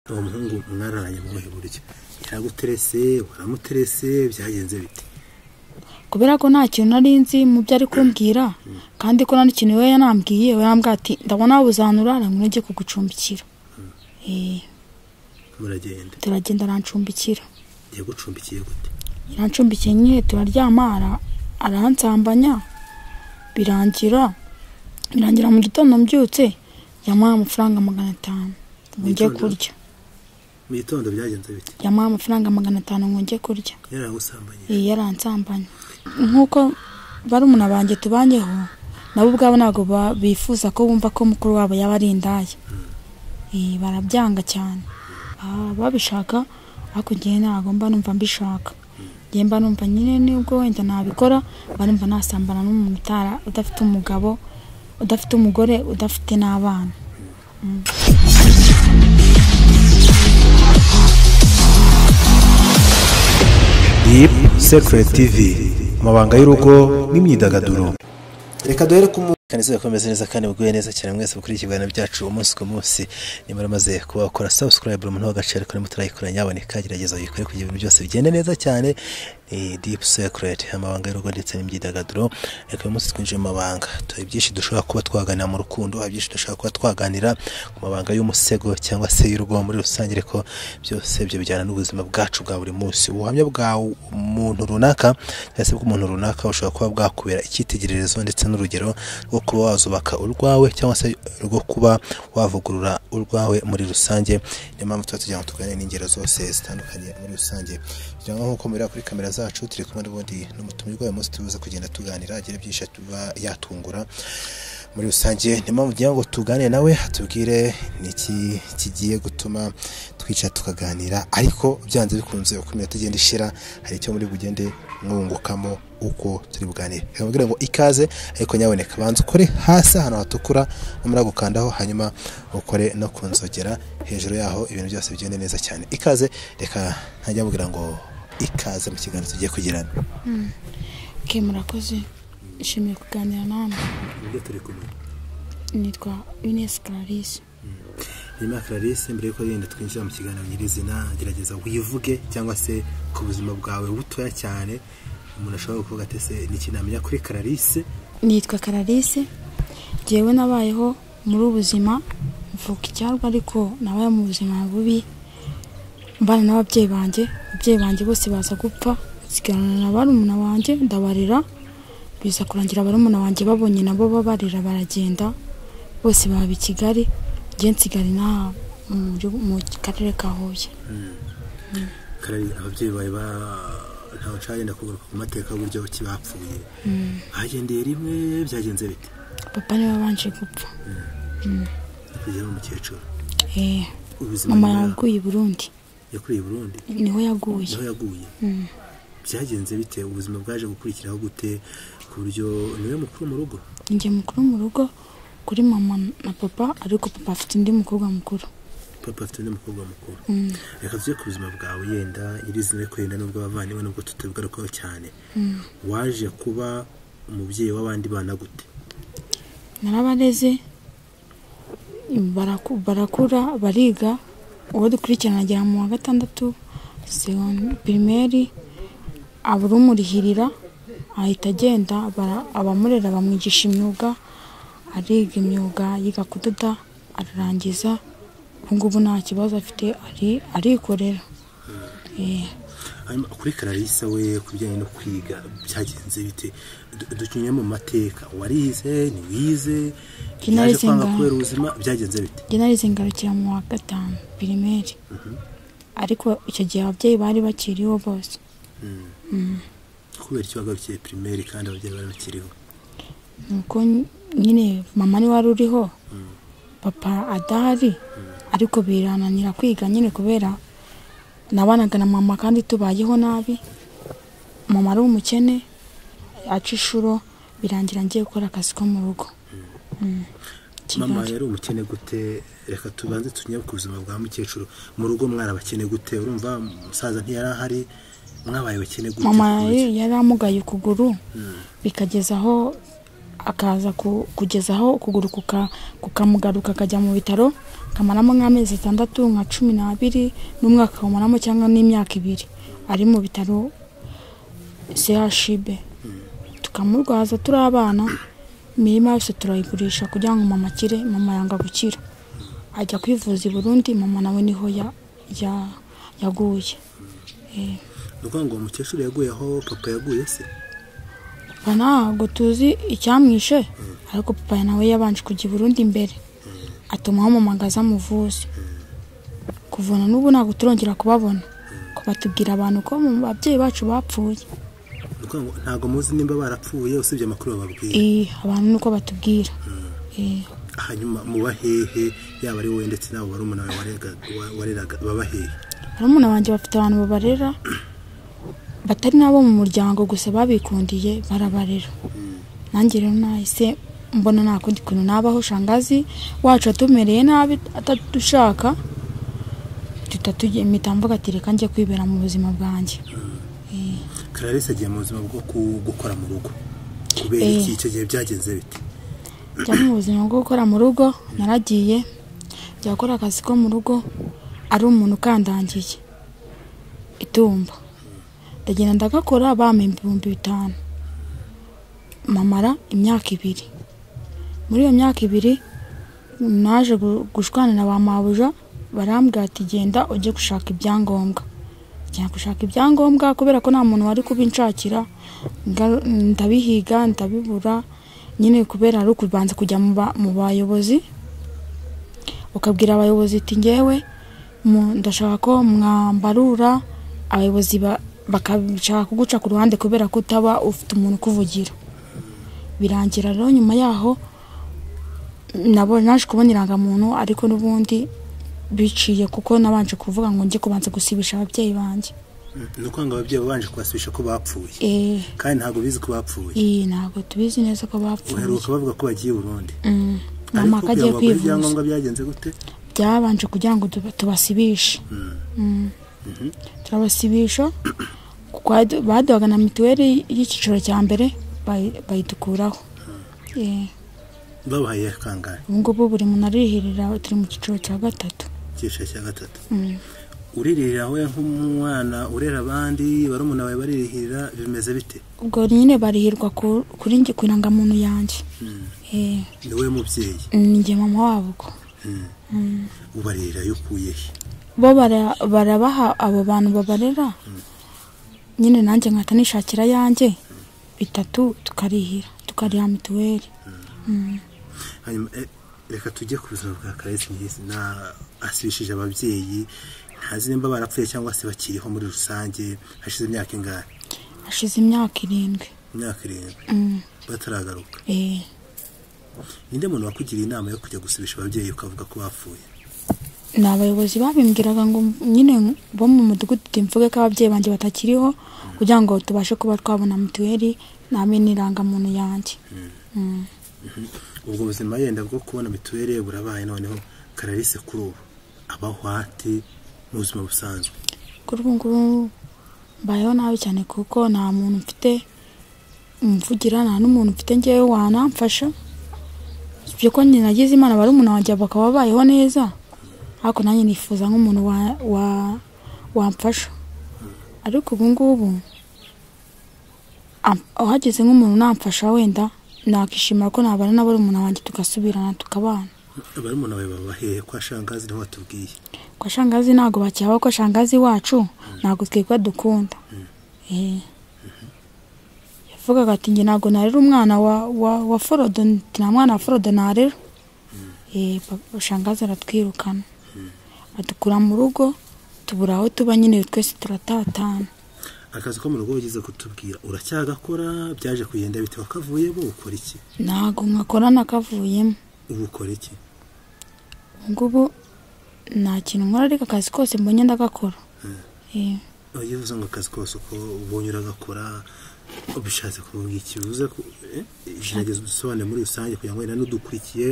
uwo muhungu mwaraye mubuhe buryo yaraguterese waramuterese byagenze bite kubera ko nta kintu nari nzi mu byo ari kumbwira kandi ko nta n'ikintu we yanambwiye we yambwira ati ndabona wabuzahanura ntabwo ujye kugucumbikira Eh, muragenda turagenda arancumbikira yagucumbikiye gute yaranshumbikiye nyine turaryama ara- aransambanya birangira birangira mu gitondo mbyutse yamuhaye amafaranga magana atanu ngo njye Gitondo? kurya mu gitondo byagenze bite yamuhaye amafaranga magana atanu ngo njye kurya yaragusambanyije iyi yaransambanya nk'uko barumuna banjye tubanyeho nabo ubwabo ntabwo ba- bifuza ko bumva ko mukuru wabo yaba ari indaya Eh, barabyanga cyane Baba babishaka ariko njyewe ntabwo mba numva mbishaka njyewe mba numva nyine nubwo wenda nabikora mba numva nasambana n'umuntu utara udafite umugabo udafite umugore udafite n'abana Deep Secret TV amabanga y'urugo n'imyidagaduro reka duhere ku mu kandi izuba komeze neza kandi muguye neza cyane mwese mukurikiye ibiganiro byacu umunsi ku munsi nimba uramaze kuba wakora subscribe umuntu w'agaciro karimo turayikora nyaboneka gerageza uyikore kugira ibintu byose bigende neza cyane ni deep secret amabanga y'urugo ndetse n'imyidagaduro reka uyu munsi twinjiye mu mabanga tuha byinshi dushobora kuba twaganira mu rukundo hari byinshi dushobora kuba twaganira ku mabanga y'umusego cyangwa se y'urugo muri rusange ariko byose ibyo bijyana n'ubuzima bwacu bwa buri munsi ubuhamya bwa muntu runaka cyangwa se bw'umuntu runaka bushobora kuba bwakubera icyitegererezo ndetse n'urugero rwo kuba wazubaka urwawe cyangwa se rwo kuba wavugurura urwawe muri rusange niyo mpamvu tuba tugira ngo tuganire n'ingero zose zitandukanye muri rusange kugira ngo nk'uko mubira kuri kamera zacu turi kumwe n'ubundi n'umutumirwa uyu munsi tubuze kugenda tuganira agira byinshi tuba yatungura muri rusange niyo mpamvu kugira ngo tuganire nawe atubwire niki kigiye gutuma twicara tukaganira ariko byanze bikunze uko iminota igenda ishira hari icyo muri bugende mwungukamo uko turi buganire Reka mbabwire ngo ikaze ariko nyaboneka banza ukore hasi ahantu hatukura numara gukandaho hanyuma ukore no ku nzogera hejuru yaho ibintu byose bigende neza cyane ikaze reka ntajya mbabwira ngo ikaze mu kiganiro tugiye kugirana ke murakoze nshimiye kuganira namwe ibyo turi kumenya nitwa Ines Clarisse nyuma ya clarisse mbere yuko yenda twinjira mu kiganiro nyirizina gerageza wivuge cyangwa se ku buzima bwawe butoya cyane umuntu ashobora kuvuga ati ese ni iki namenya kuri clarisse nitwa kararisi ngewe nabayeho muri ubuzima mvuka icyarwa ariko nabaye mu buzima bubi mbana n'ababyeyi banjye ababyeyi banjye bose baza gupfa nsigarana na barumuna banjye ndabarera biza kurangira barumuna banjye babonye nabo babarera baragenda bose baba i kigali ngewe nsigara inaha mu gihugu- mu karere ka huye Karari- ababyeyi bawe ba ntawe nshaka yenda kugaruka ku mateka y'uburyo ki bapfuye bagendeye rimwe byagenze bite papa niwe wabanje gupfa kugera umukecuru Eh, ubuzima mama nyuma yaguye i burundi yakuriye i burundi niho yaguye niho yaguye byagenze bite ubuzima bwaje gukurikiraho gute ku buryo niwe mukuru mu rugo njye mukuru mu rugo kuri mama na papa ariko papa afite undi mukobwa mukuru papa afite undi mukobwa mukuru reka tuze ku buzima bwawe yenda iri zina ariko yenda nubwo abavandimwe nubwo tutabigarukaho cyane waje kuba umubyeyi w'abandi bana gute narabareze baraku- barakura bariga uwo dukurikirana agera mu wa gatandatu segon- pirimeri abarumurihirira ahita agenda bara- abamurera bamwigisha imyuga ariga imyuga yiga kudoda ararangiza ubu ngubu nta kibazo afite ari- arikorera Eh. Hanyuma kuri kararisa we ku bijyanye no kwiga byagenze bite Du- ducinye mu mateka warize ntiwize Njye narize yaje kwanga ngaho. kubera ubuzima byagenze bite njye narize ngarukira mu wa gatanu pirimeri ariko icyo gihe ababyeyi bari bakiriho bose kubera icyo wagarukiye pirimeri kandi ababyeyi bari bakiriho nuko ny- nyine mama ni wari uriho papa adahari ariko birananira kwiga nyine kubera nabanaga na mama kandi tubayeho nabi mama ari umukene aca inshuro birangira ngiye gukora akazi ko mu rugo Mm. mama Kigali. yari umukene gute reka tubanze tunyere ku buzima bwa mukecuru mu rugo mwari abakene gute urumva umusaza ntiyari ahari mwabaye abakene gute mama yari yari amugaye ukuguru bikageza aho akaza ku- kugeza aho ukuguru kuka- kukamugaruka akajya mu bitaro kamaramo nk'amezi atandatu nka cumi n'abiri n'umwaka awumaramo cyangwa n'imyaka ibiri ari mu bitaro chb tukamurwaza turi abana imirima yose turayigurisha kugira ngo mama akire mama yanga gukira ajya kwivuza i burundi mama nawe niho ya- ya- yaguye ni Eh. ukuvuga ngo uwo mukecuru yaguye aho papa yaguye se papa ntabwo tuzi icyamwishe ariko papa nawe yabanje kujya i burundi imbere atuma hamamagaza amuvuze kuvuna n'ubu ntabwo turongera kubabona ko batubwira abantu ko mu babyeyi bacu bapfuye Ni ukuvuga ngo ntabwo muzi nimba barapfuye usibye amakuru bababwiye Eh, abantu nuko batubwira Eh, hanyuma muba hehe yaba ari wowe ndetse n'abo bari umuntu wareraga baba hehe barumuna banjye bafite abantu babarera batari nabo mu muryango gusa babikundiye barabarera nanjye rero nahise mbona nta kundi kuntu nabaho shangazi wacu atumereye nabi atadushaka duhita tujya- mpita mvuga ati reka njye kwibera mu buzima bwanjye clarisse agiye mu buzima bwo ku- gukora mu rugo kubera Eh. iki icyo gihe byagenze bite njya mu buzima bwo gukora mu rugo naragiye njya gukora akazi ko mu rugo ari umuntu ukandangiye itumba ndagenda ndagakora bampa ibihumbi bitanu mamara imyaka ibiri muri iyo myaka ibiri naje gu- gushwanira ba mabuja barambwira ati genda ujye gushaka ibyangombwa njya gushaka ibyangombwa kubera ko nta muntu wari kubinshakira nga- ndabihiga ndabibura nyine kubera ari ukubanza kujya mu ba- mu bayobozi ukabwira abayobozi iti ngewe mu- ndashaka ko mwambarura abayobozi ba- bakashaka kuguca ku ruhande kubera ko utaba ufite umuntu ukuvugira birangira rero nyuma yaho nabo naje kubona irangamuntu ariko n'ubundi biciye kuko nabanje kuvuga ngo njye kubanza gusibisha ababyeyi banjye ni ukuvuga ngo ababyeyi babanje kubasubisha ko bapfuye Eh, kandi ntabwo bizi ko bapfuye iyi ntabwo tubizi neza ko bapfuye uheruka bavuga ko bagiye i burundi Mm, ariko mama akagiye kuyabagura kwivuza ibyangombwa byagenze gute byabanje kugira ngo tuba- tubasibishe Mm. turabasibisha kuko badu- baduhaga na mituweli y'icyiciro cya mbere bayi- bayitukuraho Eh, babahaye kangahe ubu ngubu buri muntu arihirira turi mu cyiciro cya gatatu icyiciro cya gatatu Mm. uririra we nk'umwana urera abandi barumuna bawe baririhirira bimeze bite ubwo nyine barihirwa ku- kuri njye ku irangamuntu yanjye Eh, ni we mubyeyi ni njye mama wabo ubwo ubarira iyo ukuye he bo bara- barabaha abo bantu babarera nyine nanjye nkahita nishakira yanjye bitatu tukarihira tukariha mituweli hanyuma eh, reka tujye ku buzima bwa karayesi nyirisi na asibishije ababyeyi ntazi nimba barapfuye cyangwa se bakiriho muri rusange hashize imyaka ingahe hashize imyaka irindwi imyaka irindwi Mm, bataragaruka eh, ninde muntu wakugiriye inama yo kujya gusubisha ababyeyi ukavuga ko bapfuye ni abayobozi babimbwiraga ngo nyine bo mu mudugudu tumvuge ko ababyeyi banjye batakiriho kugira ngo tubashe kuba twabona mituweli ntabe n'irangamuntu yanjye Mm. ubwo buzima yenda bwo kubona mituweli burabaye noneho kararisi kuri ubu abaho ate mu buzima busanzwe kuri ubu ngubu mbayeho nabi cyane kuko nta muntu mfite umuvugira nta n'umuntu mfite ngewe wanamfasha ibyo ko njye nagize imana barumuna wanjye bakaba babayeho neza ariko nanjye nifuza nk'umuntu wa- wa- wamfasha ariko ubu ngubu am- uhageze nk'umuntu unamfasha wenda nakishimira ko nabana na barumuna wanjye tugasubirana tukabana abari umuntu wawe baba hehe kwa shangazi niho watubwiye kwa shangazi ntabwo bakihaba ko shangazi wacu ntabwo twebwe dukunda Eh. yavugaga ati njye ntabwo narera umwana wa wa wa forodo nti nta mwana wa forodo narera Eh, papa- shangazi aratwirukana adukura mu rugo tubura aho tuba nyine twese turatatana akazi ko mu rugo wigeze kutubwira uracyagakora byaje kugenda bite wakavuyemo ukora iki ntabwo mwakorana kavuyemo ubu ukora iki ngubu nta kintu nkora ariko akazi kose mbonye ndagakora Eh. iyo uvuze ngo akazi kose uko ubonye uragakora bishatse kuvuga iki bivuze ko eh, gerageza udusobanure muri rusange kugira ngo wenda n'udukurikiye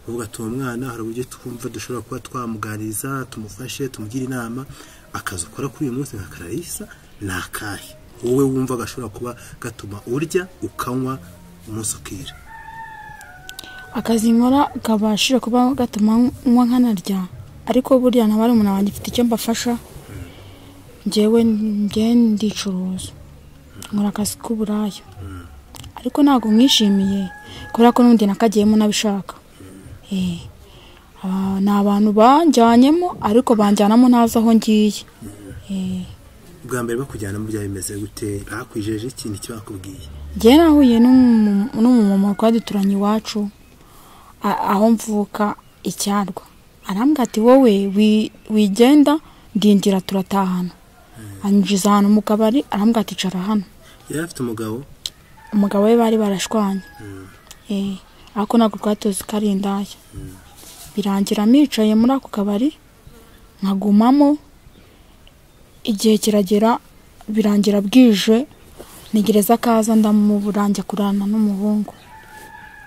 uvuga tuba umwana hari uburyo twumva dushobora kuba twamuganiriza tumufashe tumugire inama akazi ukora kuri uyu munsi nka kararisa ni akahe wowe wumva gashobora kuba gatuma urya ukanywa umunsi ukira akazi nkora kabashije kuba gatuma nywa nkanarya ariko burya na barumuna wanjye ifite icyo mbafasha njyewe njyewe ndicuruza nkora akazi k'uburaya ariko ntabwo mwishimiye kubera ko n'undi nakagiyemo nabishaka Eh, aba- ni abantu banjyanyemo ariko banjyanamo ntazi aho ngiye Eh, bwa mbere bakujyanamo byaba bimeze gute bakwijeje ikintu icyo bakubwiye njyewe nahuye n'umu- n'umumama twari duturanye iwacu a- aho mvuka icyarwa arambwira ati wowe wi- wigenda ndinjira turatahana anyinjiza ahantu mu kabari arambwira ati icara hano yari afite umugabo umugabo we bari barashwanye Eh, ariko ntabwo twatozi ko ari indaya birangira micaye muri ako kabari nkagumamo igihe kiragera birangira bwije ntegereza akaza ndamuburanjya kurana n'umuhungu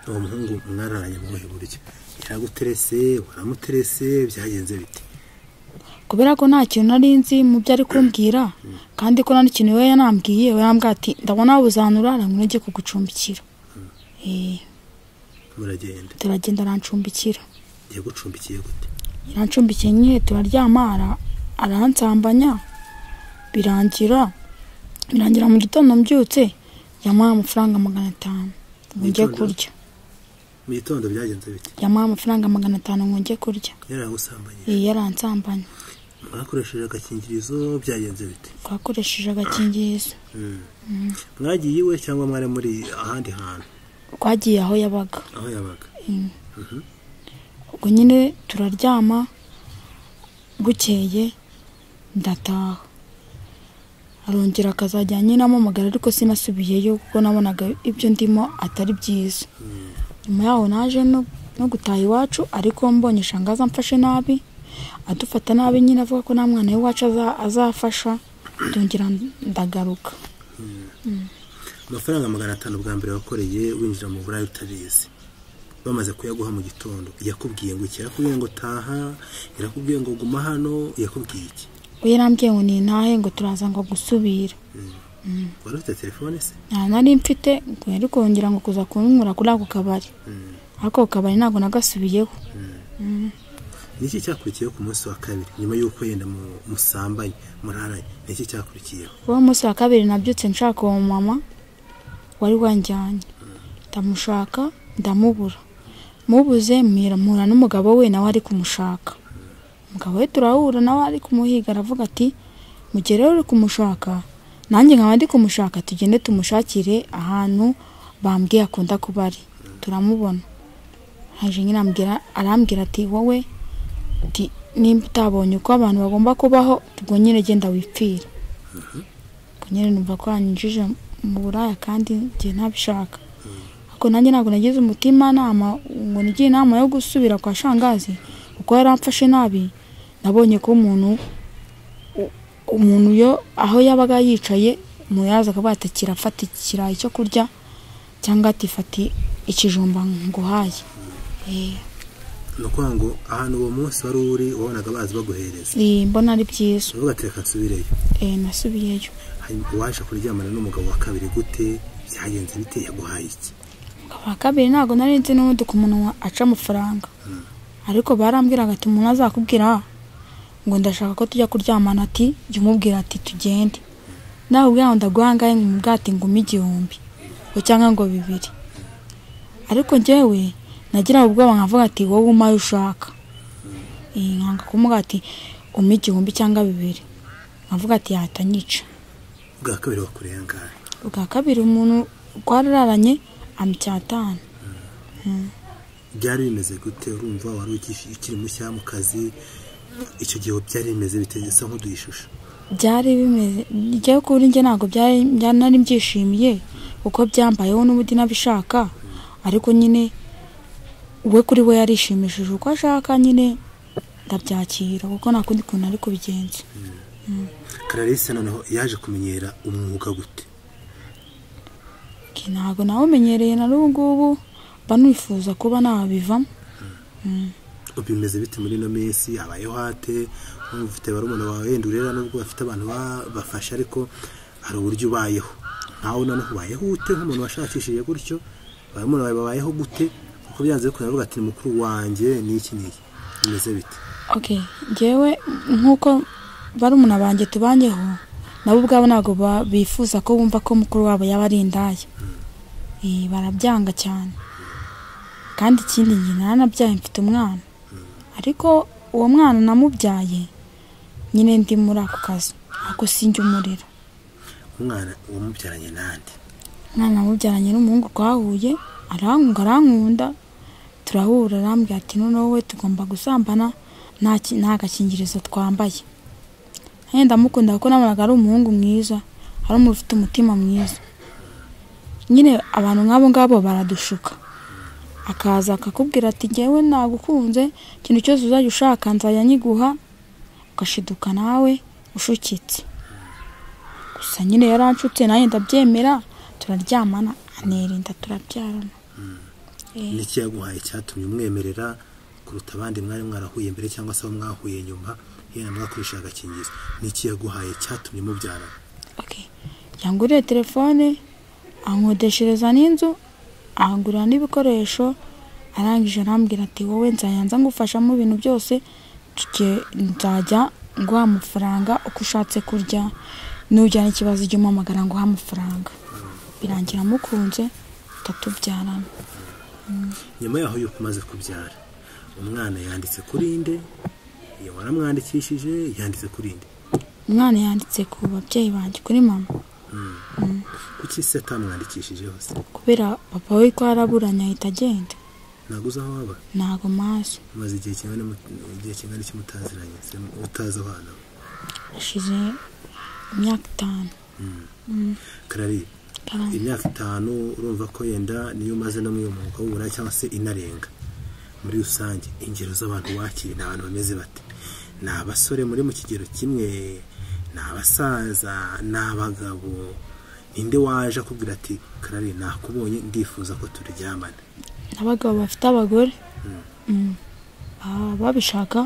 uwo muhungu mwararanye mu buhe buryo yaraguterese waramuterese byagenze bite kubera ko nta kintu nari nzi mu byo ari kumbwira kandi ko nta n'ikintu we yanambwiye we yambwira ati ndabona wabuzanura aramwege kugucumbikira Eh, muragenda turagenda arancumbikira yagucumbikiye gute yarancumbike nyine turaryama ara- aransambanya birangira birangira mu gitondo mbyutse yamuha amafaranga magana atanu ngo njye Gitondo? kurya mu gitondo byagenze bite yamuha amafaranga magana atanu ngo njye kurya yaragusambanye Eh, yaransambanya mwakoresheje agakingirizo byagenze bite twakoresheje agakingirizo mwagiye iwe cyangwa mwari muri ahandi hantu twagiye aho yabaga aho yabaga ubwo nyine turaryama bukeye ndataha arongera akazajya nyinampamagara ariko sinasubiyeyo kuko nabonaga ibyo ndimo atari byiza nyuma yaho naje no- no gutaha iwacu ariko mbonye shanga azamfashe nabi adufata nabi nyine avuga ko nta mwana w'iwacu aza- azafasha ndongera ndagaruka amafaranga magana atanu bwa mbere wakoreye winjira mu burayi utabizi bamaze kuyaguha mu gitondo yakubwiye ngo iki yakubwiye ngo taha yakubwiye ngo guma hano yakubwiye iki we yarambwiye ngo ni ntahe ngo turaza ngo gusubira wari ufite telefone se nta nari mfite ngo yari kongera ngo kuza kunyura kuri ako kabari ariko ako kabari ntabwo nagasubiyeho niki cyakurikiyeho ku munsi wa kabiri nyuma y'uko yenda mu- musambanye muraranye niki cyakurikiyeho uwo munsi wa kabiri nabyutse nshaka uwo mama wari wanjyanye ndamushaka ndamubura mubuze mpira- mpura n'umugabo we nawe ari kumushaka umugabo we turahura nawe ari kumuhiga aravuga ati mu gihe rero uri kumushaka nanjye nkaba ndi kumushaka tugende tumushakire ahantu bambwiye akunda kuba ari turamubona haje nyine ambwira- arambwira ati wowe ati nimba utabonye uko abantu bagomba kubaho ubwo nyine genda wipfira ubwo nyine numva ko hanyinjije mu buraya kandi njye ntabishaka ariko nanjye ntabwo nagize umutima nama ngo nigire inama yo gusubira kwa shangazi kuko yari amfashe nabi nabonye ko umuntu u- umuntu yo aho yabaga yicaye muyaza akavuga ati "Kira, fata ikirayi cyo kurya cyangwa ati fata ikijumba nguhaye Eh, ni ukuvuga ngo ahantu uwo munsi wari uri wabonaga bazi baguhereza eh, mbona ari byiza uvuga ati reka nsubireyo Eh, nasubiyeyo hanyuma waje kuryamana n'umugabo wa kabiri gute byagenze bite yaguhaye iki wa kabiri ntabwo nari nzi n'ubundi ku muntu wa- aca amafaranga ariko barambwiraga ati umuntu azakubwira ngo ndashaka ko tujya kuryamana ati jya umubwira ati tugende nawe ubwawe ndaguhangaye ngo umubwire ati ngume igihumbi ngo cyangwa ngo bibiri ariko njyewe nagira ubwoba nkavuga ati wowe umpa ayo ushaka Eh, nkanga kumubwira ati umpe igihumbi cyangwa bibiri nkavuga ati yahita anyica bwa kabiri wakoreye angahe ubwa kabiri umuntu twararanye amucyatanu byari bimeze gute urumva wari ukishi- ukiri mushya mu kazi icyo gihe byari bimeze bitegetse nk'uduha ishusho byari bimeze njyewe kuri njye ntabwo byari byari- nari mbyishimiye kuko byambayeho n'ubundi nabishaka ariko nyine we kuri we yarishimishije uko ashaka nyine ndabyakira kuko nta kundi kuntu ari kubigenza kararisi noneho yaje kumenyera umwuga gute Ke ntabwo nawumenyereye na n'ubu ngubu mba nifuza kuba nabivamo bimeze bite muri ino minsi habayeho hate wumva ufite barumuna bawe wenda urera nubwo bafite abantu babafasha ariko hari uburyo ubayeho nawe noneho ubayeho ute nk'umuntu washakishije gutyo barumuna bawe babayeho gute kuko byanze bikunda aravuga ati ni mukuru wanjye ni iki ni iki bimeze bite ok ngewe nk'uko barumuna banjye tubanyeho nabo ubwabo ntabwo ba- bifuza ko bumva ko mukuru wabo yaba ari indaya Eh, barabyanga cyane kandi ikindi njye naranabyaye mfite umwana ariko uwo mwana namubyaye nyine ndi muri ako kazi ako sinjya umurera umwana wamubyaranye n'andi umwana namubyaranye n'umuhungu twahuye arankunda arankunda turahura arambwira ati noneho wowe tugomba gusambana nta ki- nta gakingirizo twambaye nanjye ndamukunda kuko nabonaga ari umuhungu mwiza ari umuntu ufite umutima mwiza nyine abantu nk'abo ngabo baradushuka akaza akakubwira ati ngewe nagukunze ikintu cyose uzajya ushaka nzajya nyiguha ugashiduka nawe ushukitse gusa nyine yaranshutse nanjye ndabyemera turaryamana anirinda turabyarana Eh. n'iki yaguhaye cyatumye umwemerera kuruta abandi mwari mwarahuye mbere cyangwa se abo mwahuye nyuma yenda mwakoresha agakingirizo n'iki yaguhaye cyatumye mubyarana Okay. yanguriye telefone ankodeshereza n'inzu ahangurira n'ibikoresho arangije arambwira ati wowe nzajya nza ngufashamo ibintu byose tujye- nzajya nguha amafaranga uko ushatse kurya nujyana ikibazo ujye umpamagara nguha amafaranga birangira mukunze tatubyarana nyuma yaho yuko umaze kubyara umwana yanditse kuri inde waramwandikishije yanditse kuri inde umwana yanditse ku babyeyi banjye kuri mama kuki se atamwandikishije hose kubera papa we ko yaraburanye ahita agenda ntabwo uzi aho waba ntago mazi umaze igihe kingana n'umu- igihe kingana iki mutaziranye se utazi aho hantu hashize imyaka itanu karariye Karande. imyaka itanu urumva ko yenda niyo umaze no mu mwuga w'uburaya cyangwa se inarenga muri rusange ingero z'abantu wakiriye ni abantu bameze bate ni abasore muri mu kigero kimwe ni abasaza ni abagabo ninde waje akubwira ati karari nakubonye ndifuza ko turyamana abagabo bafite abagore Mm. Baba babishaka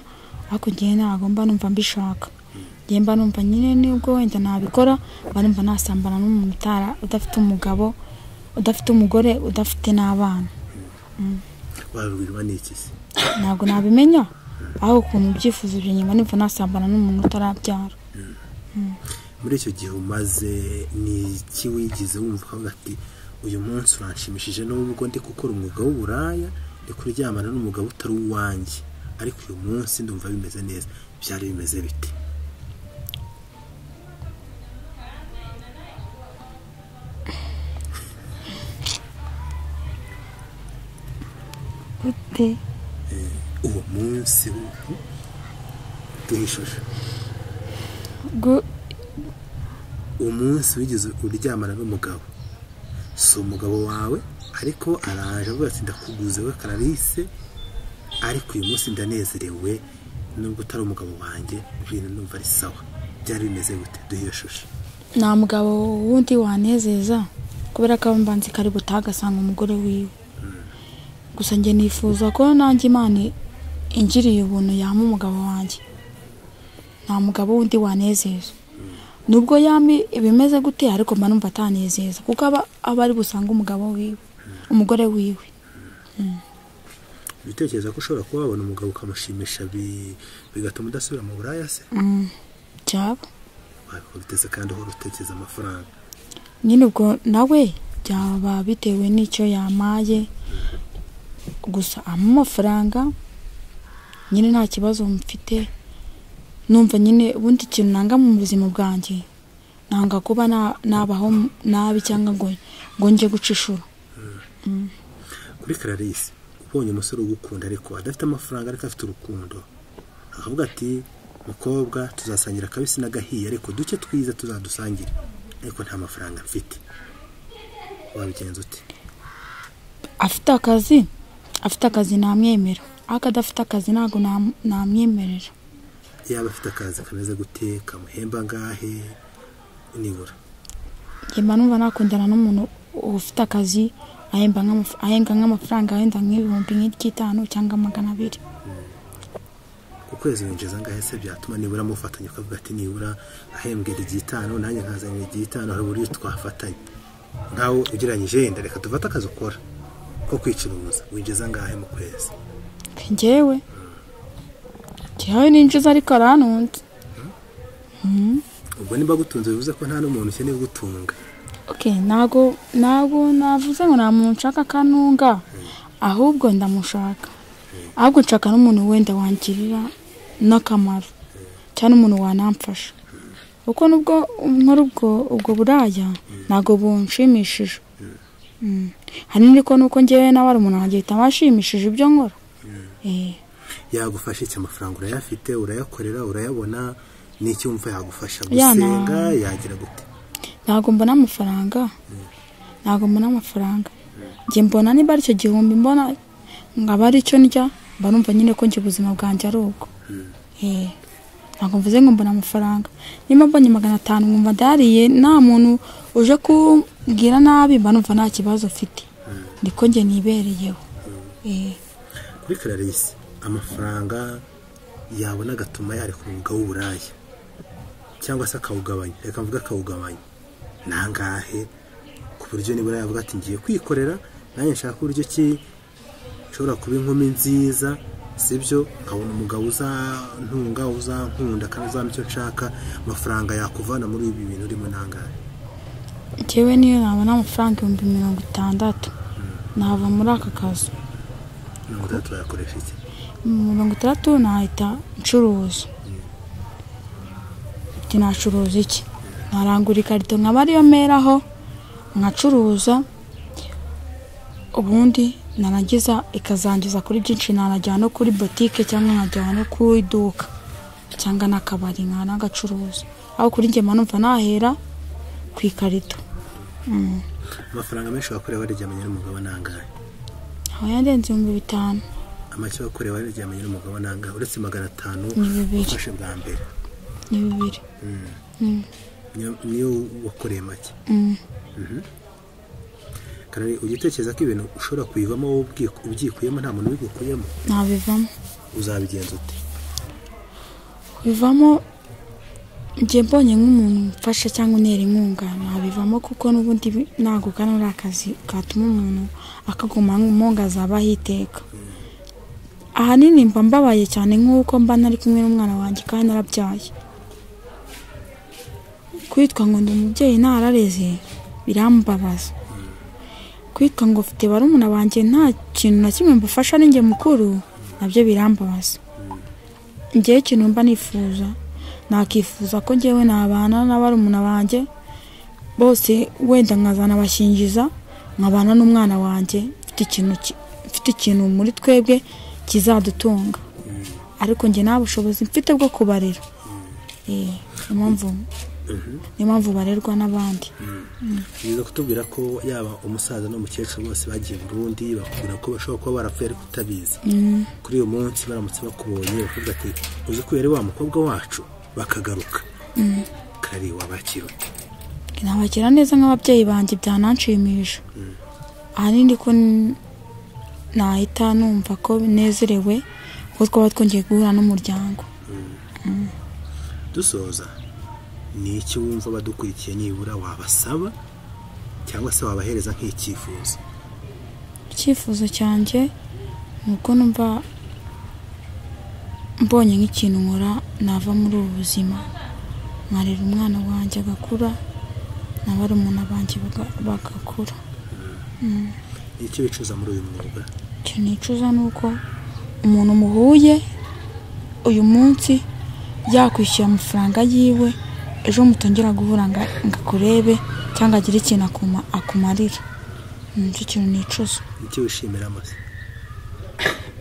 ariko ngewe ntabwo mba numva mbishaka ngewe mba numva nyine nibwo wenda nabikora mba numva nasambana n'umuntu utara udafite umugabo udafite umugore udafite n'abana warubirwa n'iki se ntabwo nabimenya aho ukuntu byifuzo byanjye nyuma numva nasambana n'umuntu utarabyara muri icyo gihe umaze ni iki wigize wumva ukavuga ati uyu munsi uranshimishije n'ubwo ndi gukora umwuga w'uburaya ndi kuryamana n'umugabo utari uwanjye ariko uyu munsi ndumva bimeze neza byari bimeze bite gute uwo munsi w'ubu duhishije Gu- umunsi wigeze uryamana n'umugabo si umugabo wawe ariko araje avuga ati ndakuguze we karalise ariko uyu munsi ndanezerewe nubwo utari umugabo wanjye ibintu numva ari sawa byari bimeze gute duhiyashushe nta mugabo wundi wanezeza kubera ko abambanzi kari butagasanga umugore wiwe gusa njye nifuza ko nanjye imana ingiriye ubuntu yama umugabo wanjye nta mugabo wundi wanezeza nubwo yami ibimeze gute ariko mba numva atanezeza kuko aba aba ari busange umugabo wiwe umugore wiwe bitekereza ko ushobora kuba wabona umugabo ukamushimisha bi- bigatuma udasubira mu buraya se byaba wabikora uteze kandi uhora utekereza amafaranga nyine ubwo nawe byaba bitewe n'icyo yamaye gusa ampa amafaranga nyine nta kibazo mfite numva nyine ubundi ikintu nanga mu buzima bwanjye nanga kuba na- nabaho nabi cyangwa ngo ngo njye guca inshuro kuri karalise ubonye umusore ugukunda ariko adafite amafaranga ariko afite urukundo akavuga ati mukobwa tuzasangira akabisi n'agahiye ariko duke twiza tuzadusangire ariko nta mafaranga mfite wabigenza ute afite akazi afite akazi namwemera ariko adafite akazi ntabwo nam- namwemerera yaba afite akazi kameze gute kamuhemba angahe nibura njye mba numva nakundana n'umuntu ufite amafaranga ahemba nk'amaf- ahenga nk'amafaranga wenda nk'ibihumbi nk'iry'itanu cyangwa magana abiri ku kwezi winjiza angahe se byatuma nibura mufatanya ukavuga ati nibura ahembwera igitanu nanjye nkazanira igitanu hari uburyo twafatanya nkawe ugereranyije yenda reka dufate akazi ukora ko kwicuruza winjiza angahe mu kwezi njyewe njyewe ninjiza ariko arantunze ubwo nimba agutunze bivuze ko nta n'umuntu ukeneye gutunga oke ntabwo ntabwo navuze ngo nta muntu nshaka kanunga ahubwo ndamushaka ahubwo nshaka n'umuntu wenda wangirira n'akamaro cyangwa n'umuntu wanamfasha kuko nubwo nkora ubwo ubwo buraya ntabwo bunshimishije Mm. ahanini ko nuko ngewe nawe ari umuntu wanjye ahita washimishije ibyo nkora Eh. yagufasha iki amafaranga urayafite urayakorera urayabona n'icyo wumva yagufasha Ya, na- gusenga yagira gute ntabwo mbona amafaranga ntabwo mbona amafaranga njye mbona niba ari icyo gihumbi mbona nkaba ari icyo ndya mba numva nyine ko njye ubuzima bwanjye ari ubwo Eh, ntabwo mvuze ngo mbona amafaranga niba mbonye magana atanu nkumva ndariye nta muntu uje kumbwira nabi mba numva nta kibazo mfite niko njye nibereyeho Eh, kuri clarisse amafaranga yabona agatuma yareka umwuga w'uburaya cyangwa se akawugabanya reka mvuge akawugabanya nangahe ku buryo nibura yavuga ati ngiye kwikorera nanjye nshaka uburyo ki nshobora kuba inkumi nziza sibyo nkabona umugabo uzantunga uzankunda kandi uzampa icyo nshaka amafaranga yakuvana muri ibi bintu urimo nangahe njyewe niyo nabona amafaranga ibihumbi mirongo itandatu nava muri aka kazu mirongo itandatu wayakoresha iki mirongo itandatu nahita ncuruza ati nacuruza iki narangura ikarito nkaba ariyo meraho nkacuruza ubundi narangiza ikazangiza kuri byinshi nanajyana no kuri botike cyangwa nkajyana no ku iduka cyangwa n'akabari nkaba nagacuruza aho kuri njye mba numva nahera ku ikarito amafaranga menshi wakorewe waryamanye n'umugabo nangahe aho yarenze ibihumbi bitanu amake wakorewe waryamanye n'umugabo nangahe uretse magana atanu Ni bibiri. wafashe bwa mbere ni bibiri niyo- niyo wakoreye make Mm. Mhm. kandi ugitekereza ko ibintu ushobora kuyivamo wowe ubwi- ubyikuyemo nta muntu ubigukuyemo ntabivamo uzabigenza ute bivamo njye mbonye nk'umuntu mfasha cyangwa unera inkunga nabivamo kuko n'ubundi bi- ntabwo kano ari akazi katuma umuntu akaguma nk'umunga azabaho iteka ahanini mba mbabaye cyane nk'uko mba nari kumwe n'umwana wanjye kandi narabyaye kwitwa ngo ndi umubyeyi ntarareze birambabaza kwitwa ngo mfite barumuna banjye nta kintu na kimwe mbafasha ninjye mukuru nabyo birambabaza njyewe ikintu mba nifuza nakifuza ko njyewe nabana na barumuna banjye bose wenda nkazana bashingiza nkabana n'umwana wanjye mfite ikintu ki- mfite ikintu muri twebwe kizadutunga ariko njye nta bushobozi mfite bwo kubarera Eh, niyo mpamvu niyo mpamvu barerwa n'abandi biza kutubwira ko yaba umusaza n'umukecuru bose bagiye burundi bakubwira ko bashobora kuba barapfuye ariko utabizi kuri uyu munsi baramutse bakubonye bakavuga ati uzi ko yari wa mukobwa wacu bakagaruka kari wabakira ute nabakira neza nk'ababyeyi banjye byananshimisha ahanini ko n- nahita numva ko nezerewe kuko twaba twongeye guhura n'umuryango dusoza ni iki wumva badukurikiye nibura wabasaba cyangwa se wabahereza nk'icyifuzo icyifuzo cyanjye ni uko numva mbonye nk'ikintu nkora nava muri ubu buzima nkarera umwana wanjye agakura na barumuna banjye baga- bagakura ni icyo wicuza muri uyu mwuga ikintu nicuza ni uko umuntu muhuye uyu munsi yakwishyura amafaranga yiwe ejo mutongera guhura nga- ngo akurebe cyangwa agire ikintu akuma- akumarira Ni nicyo kintu nicuza ni icyo wishimira amaze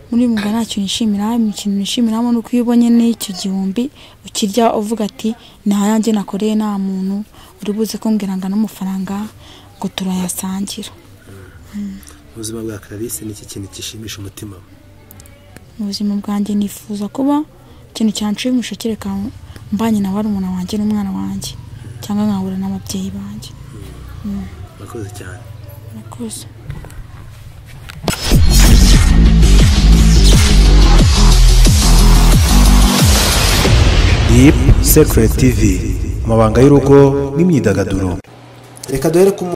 muri uyu mwuga nta kintu nishimira ikintu nishimiramo ni uko iyo ubonye n'icyo gihumbi ukirya uvuga ati nta yanjye nakoreye nta muntu uri buze kumbwira ngo n'amafaranga ngo turayasangira mu buzima bwa clarisse ni iki kintu gishimisha umutima we mu buzima bwanjye nifuza kuba ikintu cyanshimisha kereka mbanye na barumuna wanjye n'umwana wanjye cyangwa nkahura n'ababyeyi banjye murakoze cyane murakoze Deep Secret TV amabanga y'urugo n'imyidagaduro reka duhere ku mu-